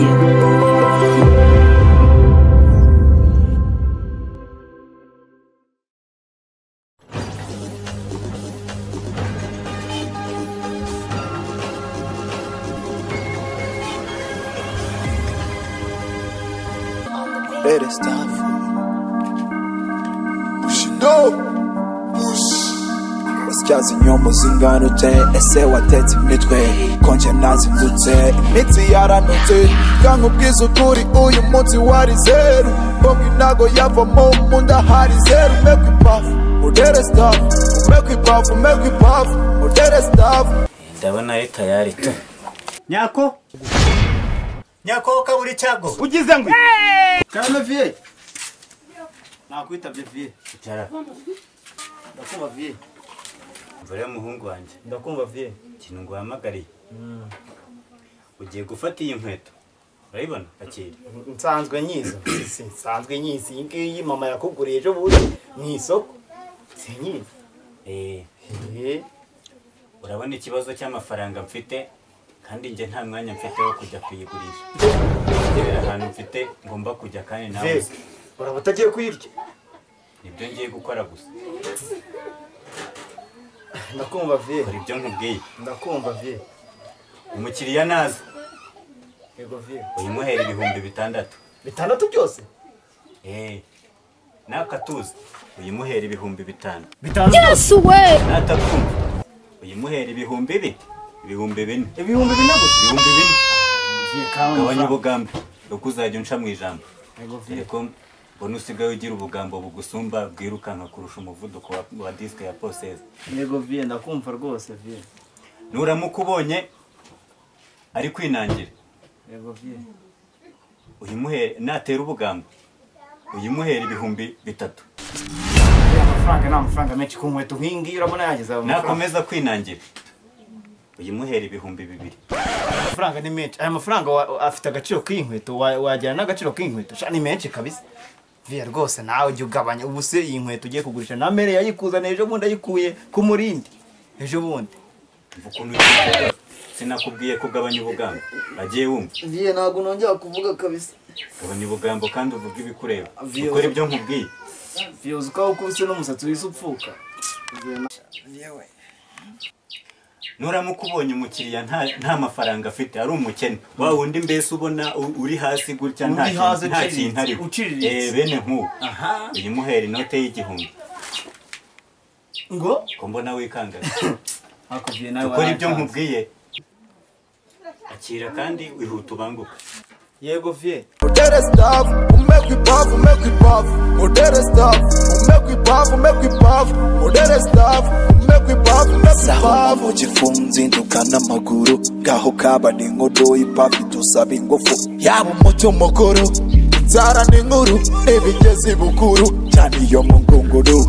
Preview. Let it stop for me. Push it up. Push. Basyaza inyombo zingana ute ese watetse imitwe konje nazindutse imitsi yaranutse kandi ubwiza ukuri uyu munsi wari zeru bongo inago yavamo mu nda hari zeru umekwa ipafu udere staff umekwa ipafu umekwa ipafu udere staff ndabona ari tayari tu nyako nyako kaburi cyago ugize ngo cyane vie nakwitabye vie icara ndakumva vie mvure muhungu wanjye ndakumva vie ikintu nguhamagariye ugiye gufata iyi nkweto urayibona akira nsanzwe nyizi si nsanzwe nyizi iyi ngiyi mama yakuguriye ejo bundi mu isoko si nyizi Eh, Eh, urabona ikibazo cy'amafaranga mfite kandi njye nta mwanya mfite wo kujya kuyigurisha ngerera ahantu mfite ngomba kujya kandi nawe Vic, uzi. uraba utagiye kuyirya nibyo ngiye gukora gusa ndakumva vie kora ibyo nkubwiye ndakumva vie umukiriya naza yego vie uyimuhera ibihumbi bitandatu bitandatu byose Eh, nakatuza uyimuhera ibihumbi bitanu bitanzwe natakumva uyimuhera ibihumbi bi ibihumbi bine ibihumbi bine gusa ibihumbi bine vie kandi gabanya amafaranga. ubugambo nuko uzajya unca mu ijambo Yego, vie. dore ko mbona usigaye ugira ubugambo bugusumba bwirukanka kurusha umuvuduko wa, wa disike ya posesi yego vie ndakumva rwose vie nuramuka ubonye ari kwinangira yego vie uyimuhere natera ubugambo uyimuhera ibihumbi bitatu amafaranga ni amafaranga menshi ku nkweto nk'iyi ngiyi urabona yageze ayo mafaranga nakomeza kwinangira uyimuhera ibihumbi bibiri amafaranga ni menshi aya mafaranga wa- afite agaciro k'iyi nkweto wa- wajyana n'agaciro k'iyi nkweto sha ni menshi kabisa vie rwose nawe jya ugabanya ubu se iyi nkweto ugiye kugurisha namere yayikuzaniye ejo bundi ayikuye ku murindi ejo bundi umva ukuntu ugiye sinakubwiye kugabanya ubugambo agiye wumva vie ntabwo nongera kuvuga kabisa gabanya ubugambo kandi uvuge ibikureba Vio- ukora ibyo nkubwiye vie uzi ko wakubise n'umusatsi wise upfuka nuramuka ubonye umukiriya nta, nta mafaranga afite ari umukene wa wundi mbese ubona u- uri hasi gutya nta Uri kintu- hasi nta uciriritse, kintu ari uciriritse. bene nk'ubu uyimuhera inote y'igihumbi ngo ko mbona wikanga ariko vie nawe ukora ibyo waratanze. nkubwiye akira kandi wihuta ubanguka yego vie udere staff umekwa ipafu umekwa ipafu udere staff umekwa ipafu umekwa ipafu udere staff umekwa ipafu umekwa ipafu gifunze induka n'amaguru ngaho kaba ni inkodo y'ipafu idusaba ingufu yaba umuti mukuru inzara ni nkuru n'ibigezi bukuru cyane iyo mu ngunguru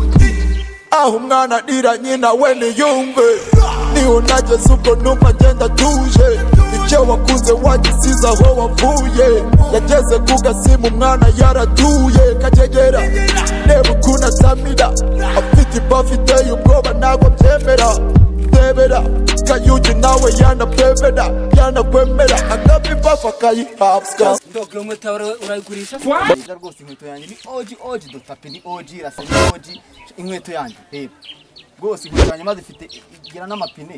aho umwana arira nyina we niyumve niho nageze ubwo numva agenda atuje icyo wakuze wagisize aho wavuye yageze ku gasimu umwana yaratuye kagegera reba ukuntu atamira afite ibafu iteye ubwoba ntabwo abyemera tebera kayugi nawe yanapebera yanakwemera agapfa ibafu akayihabwa ndogo yo mweta urayigurisha Ngira rwose inkweto yanjye ni oji oji dotape ni oji rasa ni oji inkweto yanjye reba rwose inkweto yanjye maze ifite igira n'amapine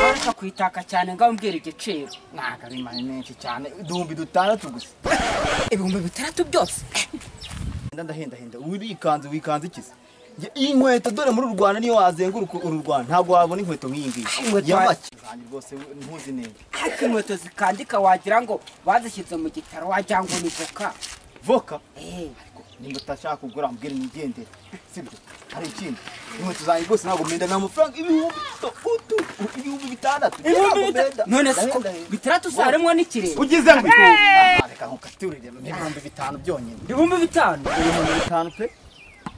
bareka kuyitaka cyane ngaho mbwira igiciro ntabwo ari mani menshi cyane uduhumbi dutandatu gusa ibihumbi bitandatu byose Ndenda ndahendahenda urikanze wikanze ikize Njye iyi nkweto dore muri uru Rwanda niyo wazenguruka uru Rwanda ntabwo wabona inkweto nk'iyi ngiyi Inkweto- ya make Zanjye rwose ntuzi neza ariko inkweto zikandika wagira ngo bazishyize mu gitaro wagira ngo ni voka voka Eh, nimba utashaka kugura mbwira imigendere sibyo hari ikindi inkweto zanjye rwose ntabwo menda ni amafaranga ibihumbi bitatu ibihumbi bitandatu Ntabwo ibihumbi bitandatu menda. none si ko Ndahenda- bitandatu usaremwo n'ikirere ugize ngo Ah, reka nkukaturire ibihumbi bitanu byonyine ibihumbi bitanu ibihumbi bitanu pe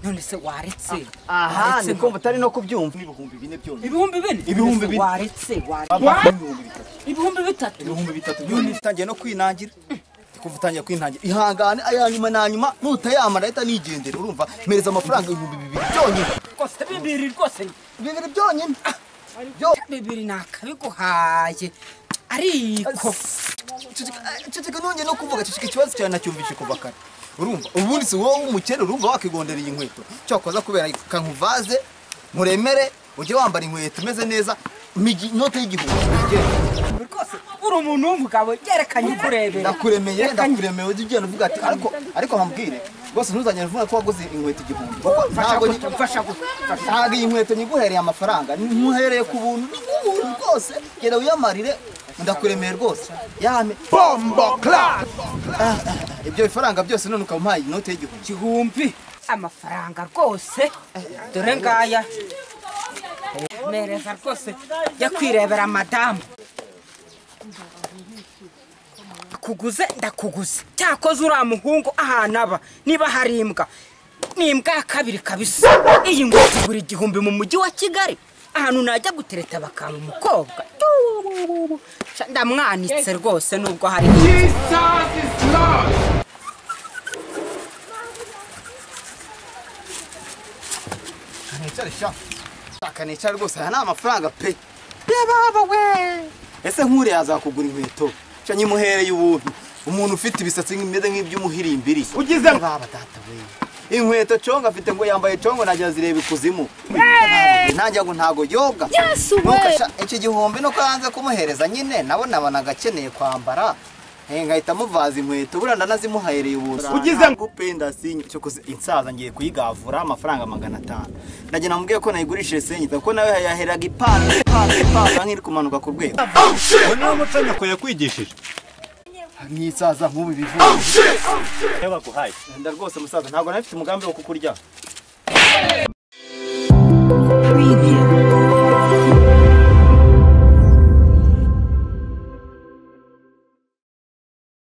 none se waretse aha waretse ni kumva utari no kubyumva n'ibihumbi bine byonyine ibihumbi bine Ibihumbi None se bine. waretse waretse. ibihumbi bitatu ibihumbi bitatu ibihumbi bitatu byonyine utangiye no kwinangira kuva utangiye kwinangira ihangane aya nyuma na nyuma nutayamara ahita nigendera urumva mpereza amafaranga ibihumbi bibiri byonyine rwose bibiri rwose bibiri byonyine bibiri ni akabiguhaye ariko ceceka nongeye no kuvuga ceceka ikibazo cyawe nacyumvise kuva kare urumva ubundi si wowe w'umukene urumva wakigondera iyi nkweto cyakoza kubera kankuvaze muremere ujye wambara inkweto umeze neza migi inote y'igihumbi rwose uri umuntu w'umugabo yerekanye ukurebera ndakuremeye Yerekanye- ndakuremeye ujye ugenda uvuga ati ariko ariko bambwire rwose ntuzagenda uvuga ko waguze inkweto igihumbi kuko mfasha ntabwo guca mfasha guca mfasha. ntabwo iyi nkweto nyiguhereye amafaranga ntuhereye ku buntu n'ubuntu bwose genda wiyamarire ndakuremeye rwose yame bombo clap ibyo bifaranga byose none ukaba umpaye inote y'igihumbi igihumbi amafaranga rwose dore ngaya mereza rwose yo kwirebera madamu kuguze ndakuguze cyakoze uriya muhungu ahantu aba niba hari imbwa ni imbwa ya kabiri kabisa iyi ngo igura igihumbi mu mujyi wa kigali ahantu najya gutereta bakanga umukobwa ndamwanitse rwose nubwo hari nicare sha shaka nicare rwose aya ni amafaranga pe yababa we ese nk'uriya azakugura inkweto sha nyimuhereye ubuntu umuntu ufite ibisatsi bimeze nk'iby'umuhirimbiri ugize baba data we inkweto congo afite ngo yambaye congo nagira zireba ikuzimu nanjye ngo ntago yoga Nuko sha, iki gihumbi nuko yanze kumuhereza nyine nabo nabonaga akeneye kwambara Eh, ngahita muvaza inkweto burya ndanazimuhahereye ubusa ugize ngo penda sinyo cyo kuze insaza ngiye kuyigavura amafaranga magana atanu nagiye namubwiye ko nayigurishije senyita kuko nawe yaheraga ipanda ipanda ipanda nk'iri kumanuka ku rwego uwo niwo muco nyoko yakwigishije nk'isaza nk'ubu bivuye niyo baguhaye Nda rwose musaza ntabwo nari mfite umugambi wo kukurya preview.